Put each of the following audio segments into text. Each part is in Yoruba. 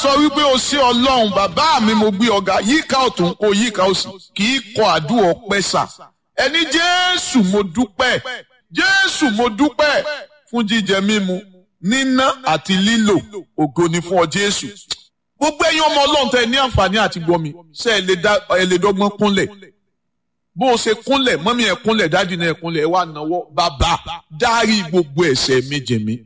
sọ wípé o sí ọlọ́run bàbá mi mo gbé ọ̀gá yíká ọ̀tún kó yíká òsì kì í kọ àdúrà ọpẹ́ sà ẹni jésù mo dúpẹ́ jésù mo dúpẹ́ fún jíjẹ mímu níná àti lílò ògo ni fún ọ jésù gbogbo ẹ̀yin ọmọ ọlọ́run tẹ ní àǹfààní àti gbọ́ mi ṣe ẹ lè dá ẹ lè dọ́gbọ́n kúnlẹ̀ bó o ṣe kúnlẹ̀ mọ́mí ẹ̀ kúnlẹ̀ dájú náà ẹ̀ kúnlẹ̀ ẹ wá náwó bàbá dárí gbogbo ẹ̀ṣẹ̀ mi jì mí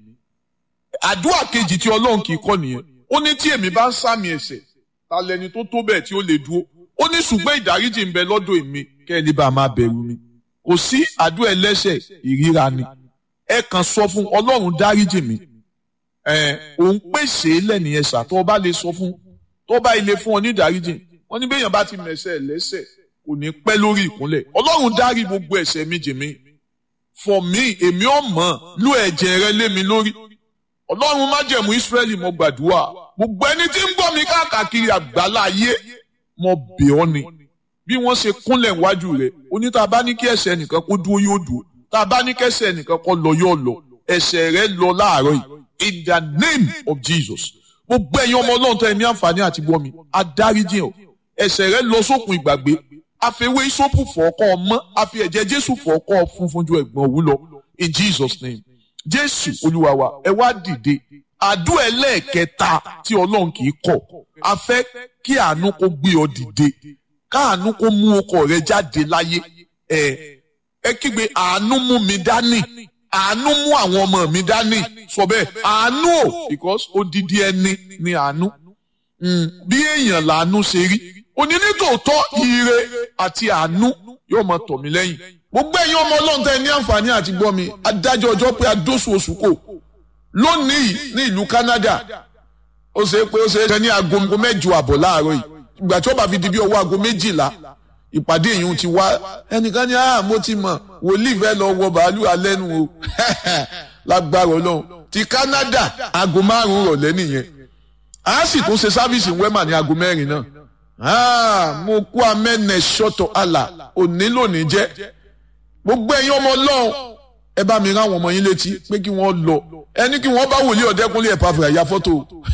àdúrà kejì tí ọlọ́run kì í kọ́ nìyẹn ó ní tí èmi bá ń sàmì ẹ̀ṣẹ̀ ta lẹni tó tó bẹ́ẹ̀ tí ó lè dúró ó ní ṣùgbọ́n ìdáríjì ń bẹ lọ́dọ̀ èmi kẹ́ ẹ ní bá a máa bẹ̀rù mi kò sí àdúrà ẹlẹ́ṣẹ̀ ìríra ni ẹ kàn sọ fún ọlọ́run dáríjì mi ẹ òun pèsè lẹ́nìyẹn ṣà tó o bá lè sọ fún tó o bá ilé fún ọ ní ìdáríjì wọn ní bẹ́yàn bá ti mẹ̀ṣẹ̀ lẹ́ṣẹ̀ kò ní pẹ́ lórí ìkúnlẹ̀ ọlọ́run dárí gbogbo ẹ̀ṣẹ̀ mi jì mí for me èmi ò mọ̀ lú ẹ̀jẹ̀ rẹ lé mi lórí ọlọ́run májẹ̀mú ìsírẹ́lì mo gbàdúrà gbogbo ẹni tí ń gbọ́ mi káàkiri àgbálá ayé mo bẹ̀ ọ́ ni bí wọ́n ṣe kúnlẹ̀ wájú rẹ̀ oní tá a bá ní kí ẹ̀ṣẹ̀ nìkan kó dúró yóò dúró tá a bá ní kí ẹ̀ṣẹ̀ nìkan kó lọ yóò lọ ẹ̀ṣẹ̀ rẹ̀ lọ láàárọ̀ yìí in the name of Jesus gbogbo ẹ̀yin ọmọ ọlọ́run tó ẹ ní àǹfààní àti gbọ́ mi adáríjì ọ̀ ẹ̀ṣẹ̀ rẹ̀ lọ sókun ìgbàgbé àfẹwé ìsopù fọ́ọ̀kọ́ ọmọ àfi ẹ̀jẹ̀ Jésù fọ́ọ̀kọ́ funfun ju ẹ̀gbọ́n òwú lọ in Jesus name jésù olúwa wa ẹ wá dìde àdúrà ẹlẹ́ẹ̀kẹta tí ọlọ́run kì í kọ̀ a fẹ́ kí àánú kó gbé ọ dìde káàánú kó mú ọkọ rẹ jáde láyé ẹ ẹ kígbe àánú mú mi dání àánú mú àwọn ọmọ mi dání sọ bẹ́ẹ̀ àánú o because odidi ẹni ni àánú bí èèyàn làánú ṣe rí òní nítòótọ́ ire àti àánú yóò máa tọ̀ mí lẹ́yìn gbogbo ẹ̀yin ọmọ ọlọ́run tẹ́ ní àǹfààní àti gbọ́ mi adájọ́ ọjọ́ pé adóṣù oṣù kò lónìí ní ìlú Canada ó ṣe pé ó ṣe é ní aago mẹ́jọ àbọ̀ láàárọ̀ yìí ìgbà tí ó bá fi di bí ọwọ́ aago méjìlá ìpàdé yìí ti wá ẹnìkan ní ah mo ti mọ̀ wòlíì fẹ́ lọ wọ bàálù alẹ́nu o lágbára ọlọ́run ti Canada aago márùn-ún rọ̀lẹ́ nìyẹn a sì tún ṣe sáfíìsì wẹ́mà ní aago mẹ́rin náà ah mo kú amẹ́nẹ̀ ṣọ́tọ̀ àlà òní lónìí jẹ́ gbogbo ẹ̀yin ọmọ ọlọ́run ẹ bá mi rán àwọn ọmọ yín létí pé kí wọ́n lọ ẹni kí wọ́n bá wòlíì ọ̀dẹ́kúnlé ẹ̀ pàfẹ́ àyà fọ́tò